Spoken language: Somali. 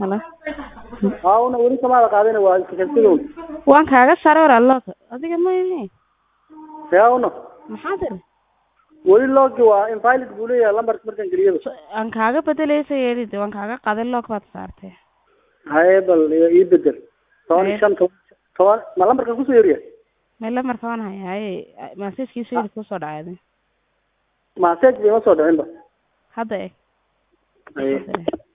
Hala. haawna weli kamaada qaadina waa iskashadsidow Waan kaaga saaray war alloog. Adiga ma yahay. haawna Maxaa tiri? weli loogi waa invalid buu leeyahay lambarka markaan geliyaba So- Aan kaaga bedelaysa yeelid waan kaaga qaaday loog baad saartay. haye bal ii bedel toban iyo Haye. shan toban toban ma lambarkan kusoo yeriya Meel marka waan hayaa. Message-kiisu yiri ku soo dhacay. message bay ma soo dhicinba Hadda eeg. haye Hadda eeg.